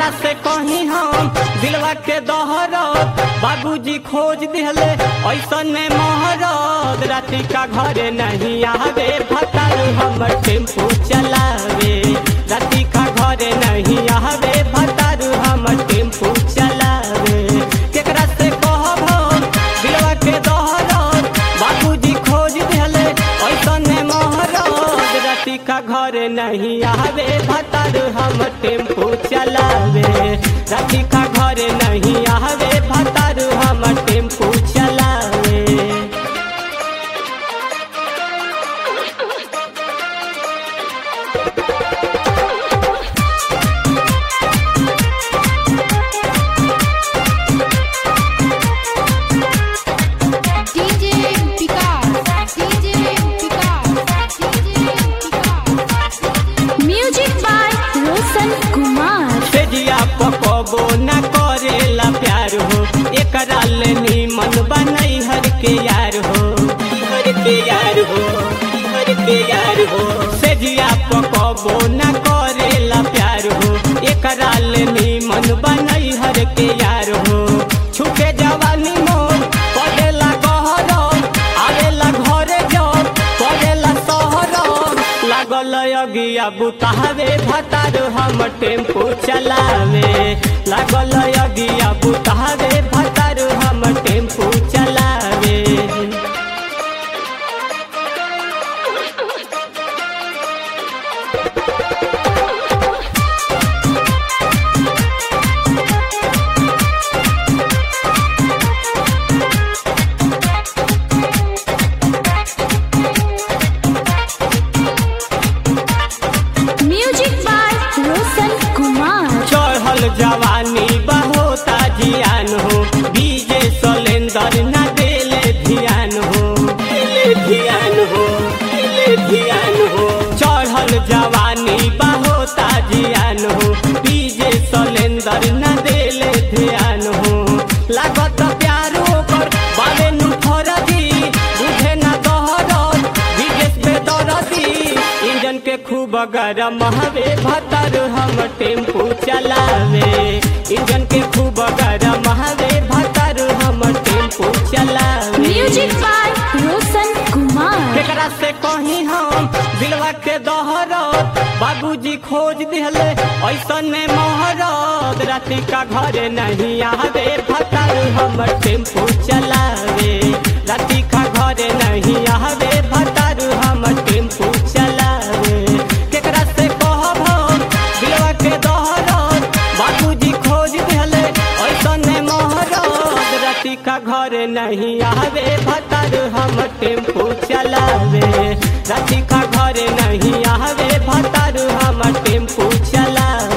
केकरा से कहीं हम दिलवा के दहरत बाबूजी खोज दिहले ऐसन में महरत राती का घरे नहीं आवे भतारू हमर टेम्पू चलावे राती का घरे नहीं आवे भतारू हमर टेम्पू चलावे केकरा से कहब हम दिलवा के दहरत बाबूजी खोज दिहले ऐसन में महरत राती का घरे नहीं आवे भतारू हम टेम्पू चलावे राती का घरे नहीं आवे भतारू हम टेम्पू चलावे DJ Vikas, DJ Vikas, DJ Vikas. Music by Roshan Kumar. तेजिया पकबो न करेला प्यार हो एकरा ले मन बनई हर के यार हो हर के यार हो हर के यार हो तेजिया पकबो न करेला प्यार हो एकरा ले मन बनई हर के यार हो छुके जवानी मोर पड़ेला गहर आवेला घरे जब पड़ेला शहर लागल अगिया बुतावे भतार हम टेम्पू चलावे लागल अगिया बुतावे भतार हम टेम्पू चलावे Music by Roshan Kumar. चढ़ल जवानी बहुता जियान हो डीजे सलेंदर न देले ध्यान हो देले ध्यान हो देले ध्यान हो चढ़ल जवानी बहुता जियान हो डीजे सलेंदर न देले ध्यान हो लागत प्यारो कर बाले नु फरदी बुझे न दहरत विदेश पे दरदी इंजन के खूब गरम हवे भतर हम टेम्पू चलावे इंजन के खूब गरम हवे भतर हम टेम्पू चलावे Music by Roshan Kumar. केकरा से कहीं हम दिलवा के दहरत बाबूजी खोज दिहले ऐसन में महरत राती का घरे नहीं आवे भतर हम टेम्पू चलावे राती का घरे नहीं आवे भतर हम टेम्पू चलावे केकरा से कहब हम दिलवा के दहरत बाबूजी खोज दिहले ऐसन में महरत राती का घरे नहीं आवे भतर हम टेम्पू चलावे राती का घरे नहीं आवे भतर हम टेम्पू चलावे